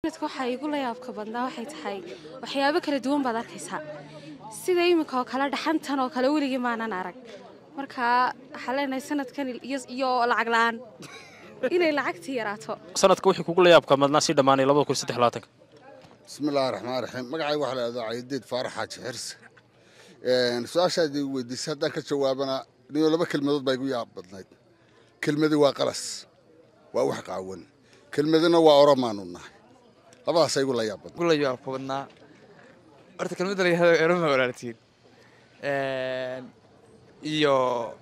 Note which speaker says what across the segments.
Speaker 1: dadka waxaa igu la yaabka badnaa waxay tahay waxyaabo kala duwan baad arkaysaa sida iminka oo kale dhaxantan oo kale weligii maanan arag marka waxaa leenahay sanadkan iyo lacag la-aan inay lacagtii yaraato
Speaker 2: sanadka wixii kugu la yaabka madnaa sii dhammaanay labada kun saddex labaatanka
Speaker 3: bismillahi raxmaan raxiim magacayga waxaa la yidhahdaa caydeed faarax xaaji xirse su-aashaad i weydiisay haddaan ka jawaabana niyo laba kelmadood baa igu yaab badnayd kelmadi waa qalas waa wax qaawan kelmadina waa oromaanu nahay labadaasa igu la yaab badnay
Speaker 4: la yaabka badnaa horta kelmadda la yihahdo eroma walaaltiin iyo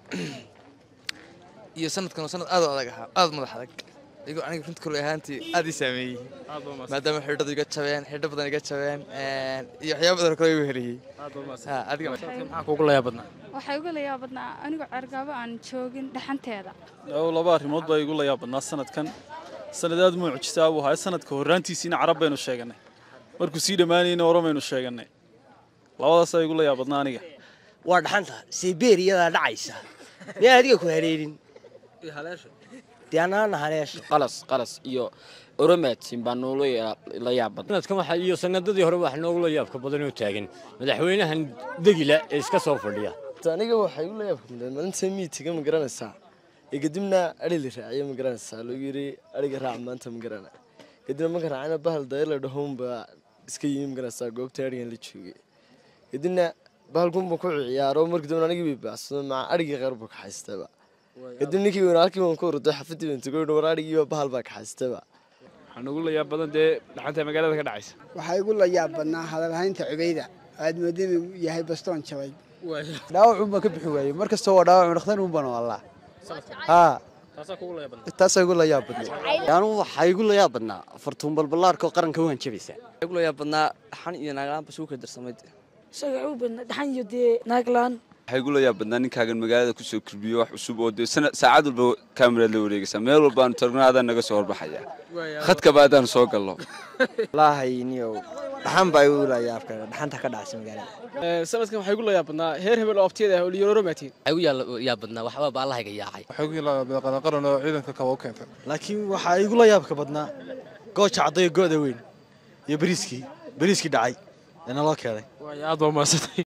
Speaker 4: iyo sanadkan oo sanad aad u adag ahaa aad u madax adag iyago aniga runta kule ahaantii aad ii saameeyey maadaama xidhadu iga jabeen xidho badan iga jabeen iyo waxyaaba badan kale igu heliyey adiga
Speaker 2: maxaa kugu la yaab badnaa
Speaker 5: waxaa igu la yaab badnaa anigoo cergaabo aan joogin dhaxanteeda
Speaker 6: laba arrimood baa igu la yaab badnaa sanadkan sanad aad mucjisaa buu ahaa sanadka horraantiisiina carab baynu sheegannay markuu sii dhammaanayna oromaynu sheegannay labadaasaa igu la yaab badnaa aniga
Speaker 7: waa dhaxanta sibeeriyadaa dhacaysa miyaa adiga ku hareerin dee anaana haleesha
Speaker 8: qalas qalas iyo oromatin baa noola la yaab badan
Speaker 9: sanadkan waxa iyo sanadadii hore wax noogula yaabka badan oo taagan madaxweynahan degila ee iska soo fadhiya
Speaker 10: aniga waxaa igu la yaabka badan maalinta miitiga ma garanaysaa ee kadibna adhi la raaciyo ma garanaysaa lagu yiri adhiga raac maanta ma garana kadibna marka raacina bahal dayar la dhahoon baa iska yimi ma garanaysaa goobta adhigan la joogay kadibna bahalkunba ku ciyaaro markii dambe anigii bay baacsado maca adhigii qaar buu ka haystaba kadib ninkii weyn halkii baan ku orday xafadii baan tagoy war adhigii bahal baa ka haystaba
Speaker 4: waxaan ugu la yaab badan dee dhaxanta magaalada ka dhacaysa
Speaker 11: waxaa igu la yaab badnaa hadalhaynta cubayda aad mooda inuu yahay bastoon jabay
Speaker 12: dhaawac unbaan ka bixi waayey mar kasta waa dhaawac dhakhtar un baan allaa haa taasaa igu la yaab badnay
Speaker 8: anu waxaa igu la yaab badnaa fartuun balballaarka oo qaranka u hanjabaysa
Speaker 4: igu la yaab badnaa dhaxan iyo naaglaan bas ugu kala darsamayd
Speaker 13: isaga u badnaa dhaxan iyo dee naaglaan
Speaker 14: waxaa igu la yaab badnaa ninkaagan magaalada kusoo korbiyo wax cusub oo dee saacad walba kaamiraad la wareegaysaa meel walbaanu targna adaan naga soo horbaxaya khadkaba adaan soo gallo
Speaker 10: wallaahi niyow dhaxan baa igu la yaabka dhaxanta ka dhacaysa magaalada
Speaker 4: sanadkan waxaa igu la yaab badnaa heer hebel oo abtiyada ah oo liyororomatiin
Speaker 8: waxaa igu yaab badnaa waxba baallahayga yaacay
Speaker 15: waxaa igu yaab qaran oo ciidanka kaba u keentay
Speaker 12: laakiin waxaa igu la yaabka badnaa gooja caddayo go'da weyn iyo bariiskii bariiskii dhacay ee naloo keenay
Speaker 2: aad baa umahadsantay